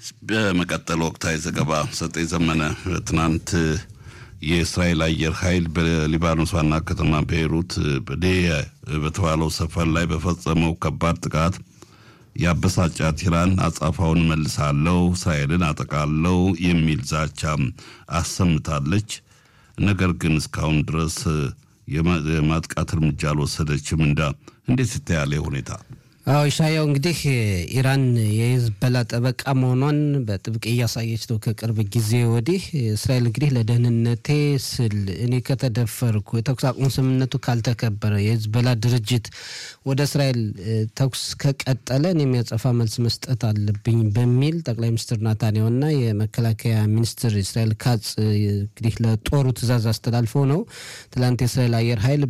በመቀጠል ወቅታዊ ዘገባ ሰጠኝ ዘመነ ትናንት የእስራኤል አየር ኃይል በሊባኖስ ዋና ከተማ ቤይሩት በዴየ በተባለው ሰፈር ላይ በፈጸመው ከባድ ጥቃት የአበሳጫት ኢራን አጻፋውን መልሳለው፣ እስራኤልን አጠቃለው የሚል ዛቻ አሰምታለች። ነገር ግን እስካሁን ድረስ የማጥቃት እርምጃ አልወሰደችም። እንዳ እንዴት ይታያል ሁኔታ? አዎ ኢሻያው እንግዲህ ኢራን የሂዝቦላ ጠበቃ መሆኗን በጥብቅ እያሳየች ነው ከቅርብ ጊዜ ወዲህ። እስራኤል እንግዲህ ለደህንነቴ ስል እኔ ከተደፈርኩ የተኩስ አቁም ስምምነቱ ካልተከበረ የሂዝቦላ ድርጅት ወደ እስራኤል ተኩስ ከቀጠለ እኔ የሚያጸፋ መልስ መስጠት አለብኝ በሚል ጠቅላይ ሚኒስትር ናታንያሁና የመከላከያ ሚኒስትር እስራኤል ካጽ እንግዲህ ለጦሩ ትዕዛዝ አስተላልፈው ነው ትላንት የእስራኤል አየር ኃይል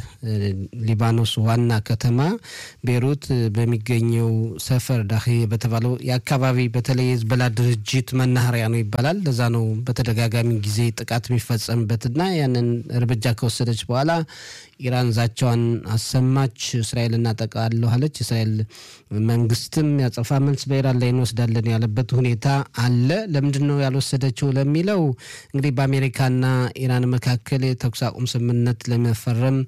በሊባኖስ ዋና ከተማ ቤይሩት በሚገኘው ሰፈር ዳህ በተባለው የአካባቢ በተለይ የሂዝቦላ ድርጅት መናኸሪያ ነው ይባላል። ለዛ ነው በተደጋጋሚ ጊዜ ጥቃት የሚፈጸምበትና ያንን እርምጃ ከወሰደች በኋላ ኢራን ዛቻዋን አሰማች። እስራኤል እናጠቃለሁ አለች። እስራኤል መንግስትም ያጸፋ መልስ በኢራን ላይ እንወስዳለን ያለበት ሁኔታ አለ። ለምንድን ነው ያልወሰደችው ለሚለው እንግዲህ በአሜሪካና ኢራን መካከል የተኩስ አቁም ስምምነት ለመፈረም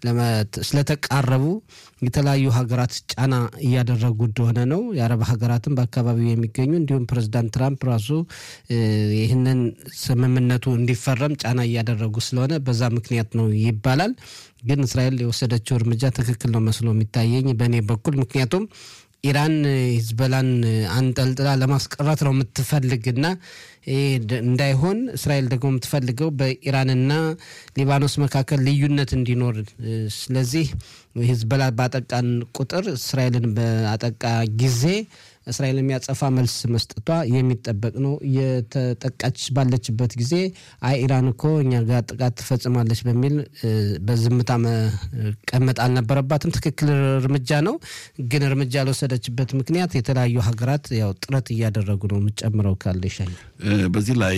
ስለተቃረቡ የተለያዩ ሀገራት ጫና እያደረጉ እንደሆነ ነው። የአረብ ሀገራትም በአካባቢው የሚገኙ እንዲሁም ፕሬዚዳንት ትራምፕ ራሱ ይህንን ስምምነቱ እንዲፈረም ጫና እያደረጉ ስለሆነ በዛ ምክንያት ነው ይባላል። ግን እስራኤል የወሰደችው እርምጃ ትክክል ነው መስሎ የሚታየኝ በእኔ በኩል ምክንያቱም ኢራን ሂዝቦላን አንጠልጥላ ለማስቀረት ነው የምትፈልግና እንዳይሆን እስራኤል ደግሞ የምትፈልገው በኢራንና ሊባኖስ መካከል ልዩነት እንዲኖር። ስለዚህ ሂዝቦላ ባጠቃን ቁጥር እስራኤልን በአጠቃ ጊዜ እስራኤል የሚያጸፋ መልስ መስጠቷ የሚጠበቅ ነው። የተጠቃች ባለችበት ጊዜ አይ ኢራን እኮ እኛ ጋር ጥቃት ትፈጽማለች በሚል በዝምታ መቀመጥ አልነበረባትም። ትክክል እርምጃ ነው። ግን እርምጃ ያልወሰደችበት ምክንያት የተለያዩ ሀገራት ያው ጥረት እያደረጉ ነው። የምጨምረው ካለ ይሻል። በዚህ ላይ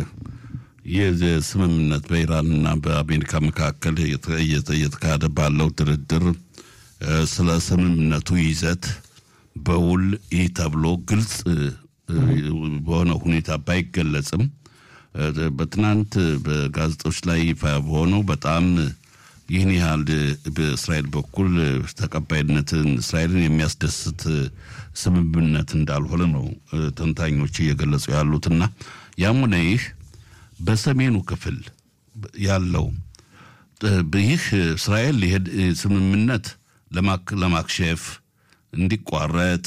ይህ ስምምነት በኢራንና በአሜሪካ መካከል እየተካሄደ ባለው ድርድር ስለ ስምምነቱ ይዘት በውል ይህ ተብሎ ግልጽ በሆነ ሁኔታ ባይገለጽም በትናንት በጋዜጦች ላይ ይፋ በሆነው በጣም ይህን ያህል በእስራኤል በኩል ተቀባይነትን እስራኤልን የሚያስደስት ስምምነት እንዳልሆነ ነው ተንታኞች እየገለጹ ያሉትና ያም ሆነ ይህ በሰሜኑ ክፍል ያለው ይህ እስራኤል ስምምነት ለማክሸፍ እንዲቋረጥ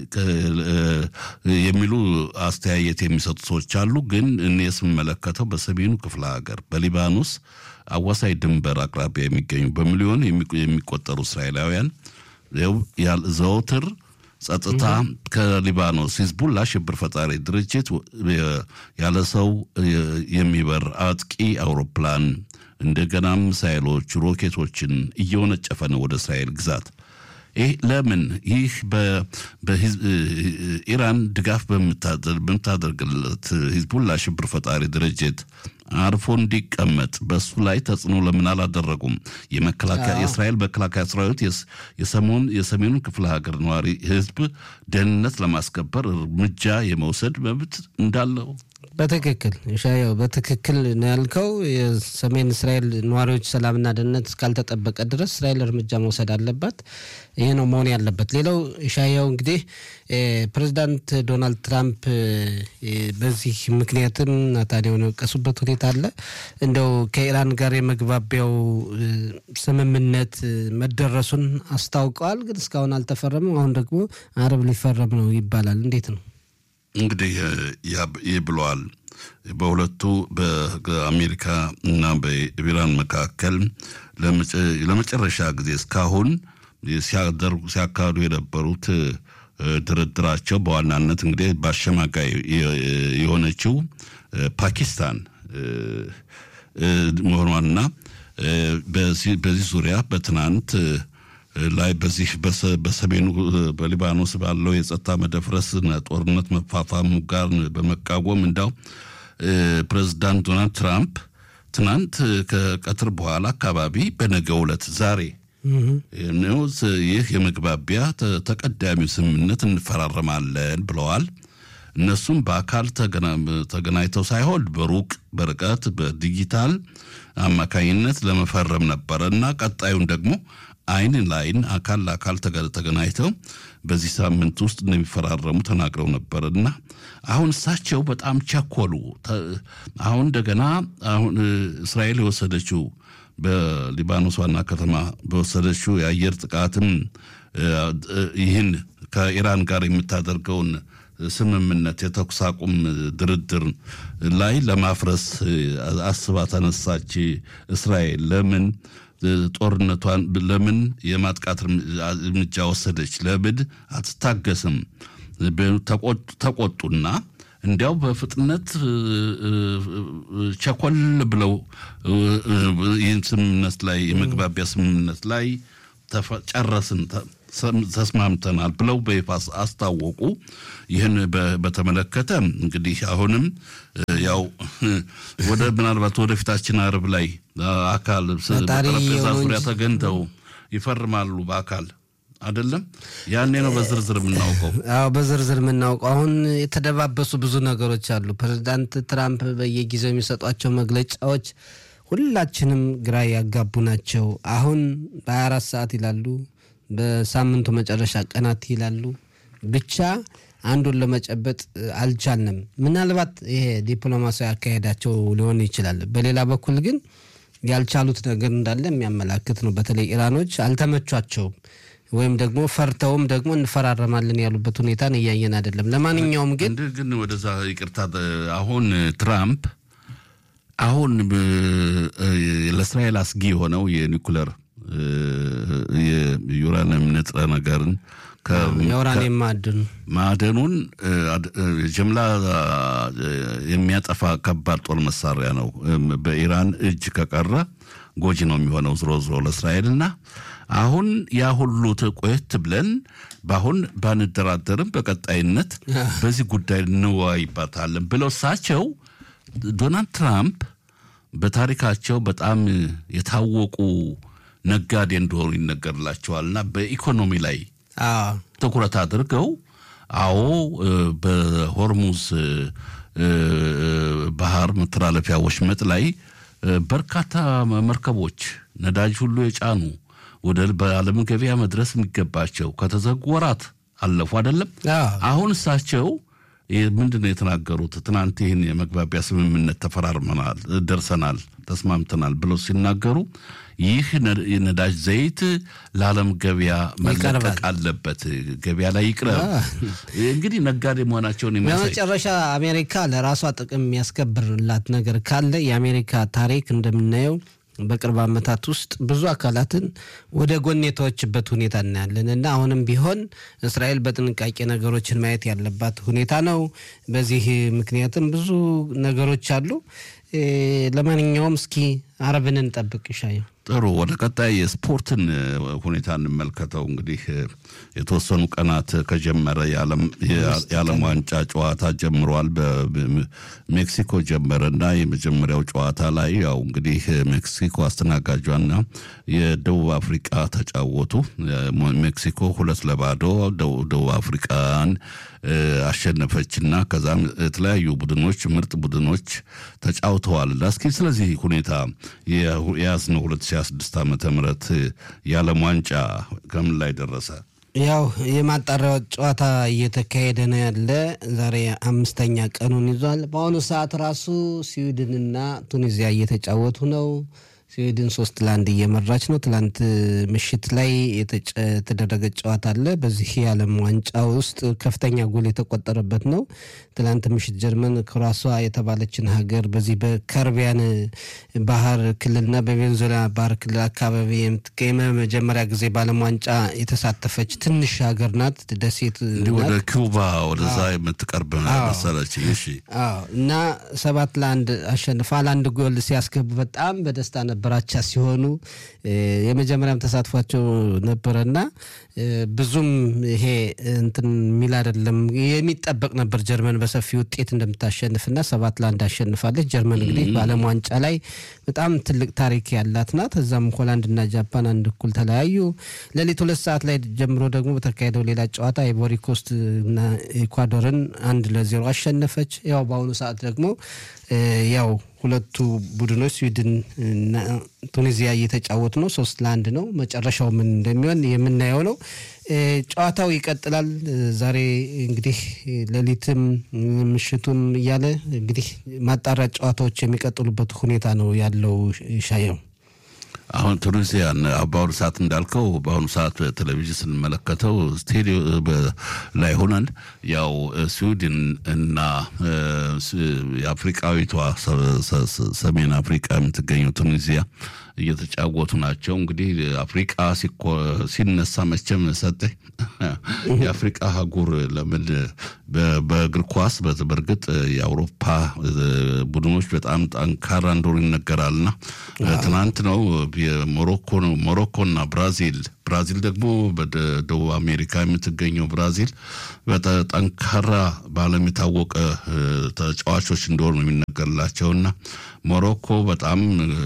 የሚሉ አስተያየት የሚሰጡ ሰዎች አሉ። ግን እኔ ስመለከተው በሰሜኑ ክፍለ ሀገር በሊባኖስ አዋሳኝ ድንበር አቅራቢያ የሚገኙ በሚሊዮን የሚቆጠሩ እስራኤላውያን ዘወትር ጸጥታ ከሊባኖስ ሂዝቡላ ሽብር ፈጣሪ ድርጅት ያለ ሰው የሚበር አጥቂ አውሮፕላን እንደገናም ሚሳይሎች፣ ሮኬቶችን እየወነጨፈ ነው ወደ እስራኤል ግዛት። ይህ ለምን ይህ በኢራን ድጋፍ በምታደርግለት ሂዝቡላ ሽብር ፈጣሪ ድርጅት አርፎ እንዲቀመጥ በሱ ላይ ተጽዕኖ ለምን አላደረጉም? የመከላከያ የእስራኤል መከላከያ ሰራዊት የሰሞን የሰሜኑን ክፍለ ሀገር ነዋሪ ህዝብ ደህንነት ለማስከበር እርምጃ የመውሰድ መብት እንዳለው በትክክል ሻያው በትክክል ነው ያልከው። የሰሜን እስራኤል ነዋሪዎች ሰላምና ደህንነት እስካልተጠበቀ ድረስ እስራኤል እርምጃ መውሰድ አለባት። ይህ ነው መሆን ያለበት። ሌላው ሻያው እንግዲህ ፕሬዚዳንት ዶናልድ ትራምፕ በዚህ ምክንያትም ናታንያሁን የወቀሱበት ሁኔታ አለ። እንደው ከኢራን ጋር የመግባቢያው ስምምነት መደረሱን አስታውቀዋል፣ ግን እስካሁን አልተፈረምም። አሁን ደግሞ አርብ ሊፈረም ነው ይባላል። እንዴት ነው? እንግዲህ ይህ ብለዋል። በሁለቱ በአሜሪካ እና በኢራን መካከል ለመጨረሻ ጊዜ እስካሁን ሲያካሂዱ የነበሩት ድርድራቸው በዋናነት እንግዲህ በአሸማጋይ የሆነችው ፓኪስታን መሆኗንና በዚህ ዙሪያ በትናንት ላይ በዚህ በሰሜኑ በሊባኖስ ባለው የጸጥታ መደፍረስ ጦርነት መፋፋሙ ጋር በመቃወም እንዳው ፕሬዚዳንት ዶናልድ ትራምፕ ትናንት ከቀትር በኋላ አካባቢ በነገው ዕለት ዛሬ ይህ የመግባቢያ ተቀዳሚው ስምምነት እንፈራረማለን ብለዋል። እነሱም በአካል ተገናኝተው ሳይሆን በሩቅ በርቀት በዲጂታል አማካኝነት ለመፈረም ነበረ እና ቀጣዩን ደግሞ አይን ላይን አካል ለአካል ተገናኝተው በዚህ ሳምንት ውስጥ እንደሚፈራረሙ ተናግረው ነበር እና አሁን እሳቸው በጣም ቸኮሉ። አሁን እንደገና አሁን እስራኤል የወሰደችው በሊባኖስ ዋና ከተማ በወሰደችው የአየር ጥቃትም ይህን ከኢራን ጋር የምታደርገውን ስምምነት የተኩስ አቁም ድርድር ላይ ለማፍረስ አስባ ተነሳች እስራኤል። ለምን ጦርነቷን ለምን የማጥቃት እርምጃ ወሰደች? ለምን አትታገስም? ተቆጡና እንዲያው በፍጥነት ቸኮል ብለው ይህን ስምምነት ላይ የመግባቢያ ስምምነት ላይ ጨረስን ተስማምተናል ብለው በይፋ አስታወቁ። ይህን በተመለከተ እንግዲህ አሁንም ያው ወደ ምናልባት ወደፊታችን አርብ ላይ አካል በጠረጴዛ ዙሪያ ተገኝተው ይፈርማሉ በአካል አይደለም። ያኔ ነው በዝርዝር የምናውቀው። አዎ በዝርዝር የምናውቀው። አሁን የተደባበሱ ብዙ ነገሮች አሉ። ፕሬዚዳንት ትራምፕ በየጊዜው የሚሰጧቸው መግለጫዎች ሁላችንም ግራ ያጋቡ ናቸው። አሁን በ24 ሰዓት ይላሉ፣ በሳምንቱ መጨረሻ ቀናት ይላሉ። ብቻ አንዱን ለመጨበጥ አልቻልንም። ምናልባት ይሄ ዲፕሎማሲያዊ አካሄዳቸው ሊሆን ይችላል። በሌላ በኩል ግን ያልቻሉት ነገር እንዳለ የሚያመላክት ነው። በተለይ ኢራኖች አልተመቿቸውም ወይም ደግሞ ፈርተውም ደግሞ እንፈራረማለን ያሉበት ሁኔታን እያየን አይደለም። ለማንኛውም ግን ግን ወደዛ ይቅርታ፣ አሁን ትራምፕ አሁን ለእስራኤል አስጊ የሆነው የኒኩለር የዩራኒየም ንጥረ ነገርን የኡራኒየም ማዕድኑ ማዕደኑን ጅምላ የሚያጠፋ ከባድ ጦር መሳሪያ ነው። በኢራን እጅ ከቀረ ጎጂ ነው የሚሆነው ዝሮ ዝሮ ለእስራኤል እና አሁን ያ ሁሉ ቆየት ብለን በአሁን ባንደራደርም በቀጣይነት በዚህ ጉዳይ እንወያይበታለን ብለው እሳቸው ዶናልድ ትራምፕ በታሪካቸው በጣም የታወቁ ነጋዴ እንደሆኑ ይነገርላቸዋል እና በኢኮኖሚ ላይ ትኩረት አድርገው አዎ በሆርሙዝ ባህር መተላለፊያ ወሽመጥ ላይ በርካታ መርከቦች ነዳጅ ሁሉ የጫኑ ወደ በዓለም ገበያ መድረስ የሚገባቸው ከተዘጉ ወራት አለፉ አይደለም። አሁን እሳቸው ምንድን ነው የተናገሩት? ትናንት ይህን የመግባቢያ ስምምነት ተፈራርመናል፣ ደርሰናል፣ ተስማምተናል ብለው ሲናገሩ ይህ የነዳጅ ዘይት ለዓለም ገበያ መለቀቅ አለበት፣ ገበያ ላይ ይቅረብ። እንግዲህ ነጋዴ መሆናቸውን በመጨረሻ አሜሪካ ለራሷ ጥቅም የሚያስከብርላት ነገር ካለ የአሜሪካ ታሪክ እንደምናየው በቅርብ ዓመታት ውስጥ ብዙ አካላትን ወደ ጎን የተወችበት ሁኔታ እናያለን እና አሁንም ቢሆን እስራኤል በጥንቃቄ ነገሮችን ማየት ያለባት ሁኔታ ነው። በዚህ ምክንያትም ብዙ ነገሮች አሉ። ለማንኛውም እስኪ አረብን እንጠብቅ ይሻየው። ጥሩ ወደ ቀጣይ የስፖርትን ሁኔታ እንመልከተው። እንግዲህ የተወሰኑ ቀናት ከጀመረ የዓለም ዋንጫ ጨዋታ ጀምሯል። በሜክሲኮ ጀመረ እና የመጀመሪያው ጨዋታ ላይ ያው እንግዲህ ሜክሲኮ አስተናጋጇና የደቡብ አፍሪቃ ተጫወቱ። ሜክሲኮ ሁለት ለባዶ ደቡብ አፍሪቃን አሸነፈችና ከዛም የተለያዩ ቡድኖች ምርጥ ቡድኖች ተጫውተዋል። እስኪ ስለዚህ ሁኔታ የያዝነው 2026 ዓመተ ምህረት የዓለም ዋንጫ ከምን ላይ ደረሰ? ያው የማጣሪያው ጨዋታ እየተካሄደ ነው ያለ። ዛሬ አምስተኛ ቀኑን ይዟል። በአሁኑ ሰዓት ራሱ ስዊድንና ቱኒዚያ እየተጫወቱ ነው። ስዊድን ሶስት ለአንድ እየመራች ነው። ትላንት ምሽት ላይ የተደረገ ጨዋታ አለ። በዚህ የዓለም ዋንጫ ውስጥ ከፍተኛ ጎል የተቆጠረበት ነው። ትላንት ምሽት ጀርመን ክሯሷ የተባለችን ሀገር በዚህ በካሪቢያን ባህር ክልልና በቬንዙዌላ ባህር ክልል አካባቢ የምትገኝ መጀመሪያ ጊዜ በዓለም ዋንጫ የተሳተፈች ትንሽ ሀገር ናት። ደሴት ወደ ኩባ ወደዛ የምትቀርብ መሰለች። እሺ እና ሰባት ለአንድ አሸንፋል። አንድ ጎል ሲያስገቡ በጣም በደስታ ነበር ነበር አቻ ሲሆኑ የመጀመሪያም ተሳትፏቸው ነበረና ብዙም ይሄ እንትን የሚል አይደለም የሚጠበቅ ነበር። ጀርመን በሰፊ ውጤት እንደምታሸንፍና ሰባት ለአንድ አሸንፋለች። ጀርመን እንግዲህ በዓለም ዋንጫ ላይ በጣም ትልቅ ታሪክ ያላት ናት። እዛም ሆላንድና ጃፓን አንድ እኩል ተለያዩ። ሌሊት ሁለት ሰዓት ላይ ጀምሮ ደግሞ በተካሄደው ሌላ ጨዋታ አይቮሪ ኮስት እና ኢኳዶርን አንድ ለዜሮ አሸነፈች። ያው በአሁኑ ሰዓት ደግሞ ያው ሁለቱ ቡድኖች ስዊድን እና ቱኒዚያ እየተጫወቱ ነው። ሶስት ለአንድ ነው። መጨረሻው ምን እንደሚሆን የምናየው ነው። ጨዋታው ይቀጥላል። ዛሬ እንግዲህ ሌሊትም ምሽቱም እያለ እንግዲህ ማጣሪያ ጨዋታዎች የሚቀጥሉበት ሁኔታ ነው ያለው ሻየው አሁን ቱኒዚያን በአሁኑ ሰዓት እንዳልከው በአሁኑ ሰዓት ቴሌቪዥን ስንመለከተው ስቴዲዮ ላይ ሆነን ያው ስዊድን እና የአፍሪቃዊቷ ሰሜን አፍሪቃ የምትገኘው ቱኒዚያ እየተጫወቱ ናቸው። እንግዲህ አፍሪቃ ሲነሳ መቼም ሰጠኝ የአፍሪቃ አህጉር ለምን በእግር ኳስ በእርግጥ የአውሮፓ ቡድኖች በጣም ጠንካራ እንደሆኑ ይነገራልና ትናንት ነው የሞሮኮ ነው ሞሮኮና ብራዚል ብራዚል ደግሞ በደቡብ አሜሪካ የምትገኘው ብራዚል ጠንካራ በዓለም የታወቀ ተጫዋቾች እንደሆኑ የሚነገርላቸውና ሞሮኮ በጣም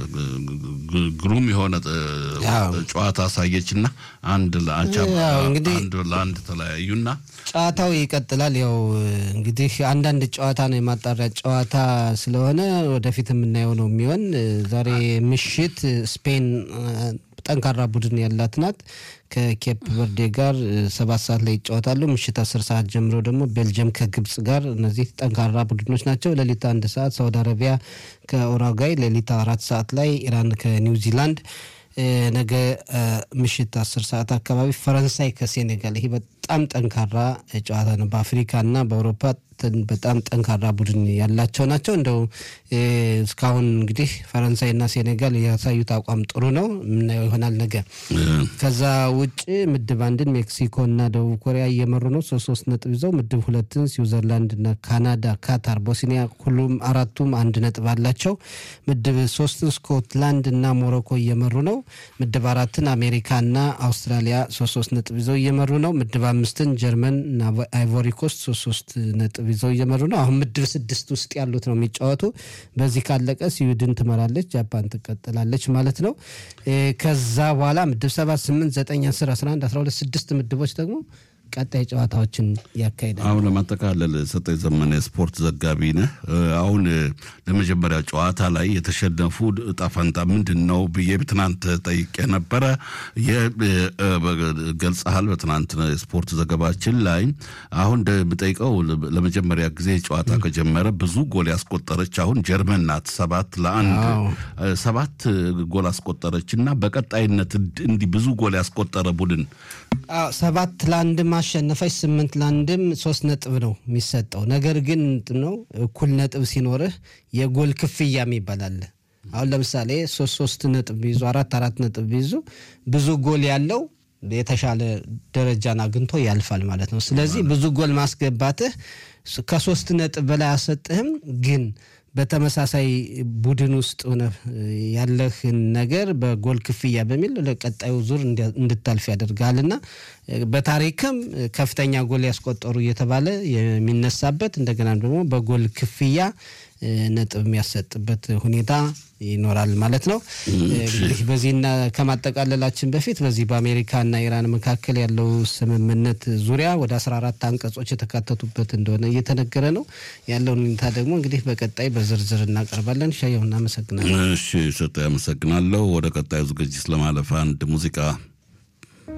ግሩም የሆነ ጨዋታ አሳየችና አንድ አንድ ለአንድ ተለያዩና ጨዋታው ይቀጥላል። ያው እንግዲህ አንዳንድ ጨዋታ ነው የማጣሪያ ጨዋታ ስለሆነ ወደፊት የምናየው ነው የሚሆን። ዛሬ ምሽት ስፔን ጠንካራ ቡድን ያላት ናት ከኬፕ ቨርዴ ጋር ሰባት ሰዓት ላይ ይጫወታሉ። ምሽት አስር ሰዓት ጀምሮ ደግሞ ቤልጅየም ከግብጽ ጋር እነዚህ ጠንካራ ቡድኖች ናቸው። ሌሊት አንድ ሰዓት ሳውዲ አረቢያ ከኡራጓይ፣ ሌሊት አራት ሰዓት ላይ ኢራን ከኒውዚላንድ ነገ ምሽት አስር ሰዓት አካባቢ ፈረንሳይ ከሴኔጋል። ይሄ በጣም ጠንካራ ጨዋታ ነው። በአፍሪካና በአውሮፓ በጣም ጠንካራ ቡድን ያላቸው ናቸው። እንደው እስካሁን እንግዲህ ፈረንሳይና ሴኔጋል ያሳዩት አቋም ጥሩ ነው። የምናየው ይሆናል ነገ። ከዛ ውጭ ምድብ አንድን ሜክሲኮና ደቡብ ኮሪያ እየመሩ ነው ሶስት ሶስት ነጥብ ይዘው ምድብ ሁለትን ስዊዘርላንድና ካናዳ፣ ካታር፣ ቦስኒያ ሁሉም አራቱም አንድ ነጥብ አላቸው። ምድብ ሶስትን ስኮትላንድ እና ሞሮኮ እየመሩ ነው። ምድብ አራትን አሜሪካና አውስትራሊያ ሶስት ሶስት ነጥብ ይዘው እየመሩ ነው። ምድብ አምስትን ጀርመን እና አይቮሪ ኮስት ሶስት ሶስት ነጥብ ይዘው እየመሩ ነው። አሁን ምድብ ስድስት ውስጥ ያሉት ነው የሚጫወቱ። በዚህ ካለቀ ስዊድን ትመራለች፣ ጃፓን ትቀጥላለች ማለት ነው። ከዛ በኋላ ምድብ ሰባት ስምንት ዘጠኝ አስር አስራ አንድ አስራ ሁለት ስድስት ምድቦች ደግሞ ቀጣይ ጨዋታዎችን ያካሂዳል። አሁን ለማጠቃለል ሰጠኝ ዘመነ የስፖርት ዘጋቢ ነህ። አሁን ለመጀመሪያ ጨዋታ ላይ የተሸነፉ እጣ ፈንታ ምንድን ነው ብዬ ትናንት ጠይቄ ነበረ። ገልጸሃል በትናንት የስፖርት ዘገባችን ላይ። አሁን እንደምጠይቀው ለመጀመሪያ ጊዜ ጨዋታ ከጀመረ ብዙ ጎል ያስቆጠረች አሁን ጀርመን ናት። ሰባት ለአንድ ሰባት ጎል አስቆጠረች እና በቀጣይነት እንዲህ ብዙ ጎል ያስቆጠረ ቡድን ሰባት ለአንድም አሸነፈች። ስምንት ለአንድም ሶስት ነጥብ ነው የሚሰጠው። ነገር ግን ነው እኩል ነጥብ ሲኖርህ የጎል ክፍያ የሚባል አለ። አሁን ለምሳሌ ሶስት ሶስት ነጥብ ቢይዙ አራት አራት ነጥብ ቢይዙ ብዙ ጎል ያለው የተሻለ ደረጃን አግኝቶ ያልፋል ማለት ነው። ስለዚህ ብዙ ጎል ማስገባትህ ከሶስት ነጥብ በላይ አሰጥህም ግን በተመሳሳይ ቡድን ውስጥ ሆነ ያለህን ነገር በጎል ክፍያ በሚል ለቀጣዩ ዙር እንድታልፍ ያደርጋልና በታሪክም ከፍተኛ ጎል ያስቆጠሩ እየተባለ የሚነሳበት እንደገና ደግሞ በጎል ክፍያ ነጥብ የሚያሰጥበት ሁኔታ ይኖራል ማለት ነው። እንግዲህ በዚህና ከማጠቃለላችን በፊት በዚህ በአሜሪካና ኢራን መካከል ያለው ስምምነት ዙሪያ ወደ 14 አንቀጾች የተካተቱበት እንደሆነ እየተነገረ ነው። ያለውን ሁኔታ ደግሞ እንግዲህ በቀጣይ በዝርዝር እናቀርባለን። ሻየው እናመሰግናለን። እሺ ሰጠ፣ አመሰግናለሁ። ወደ ቀጣዩ ዝግጅት ለማለፍ አንድ ሙዚቃ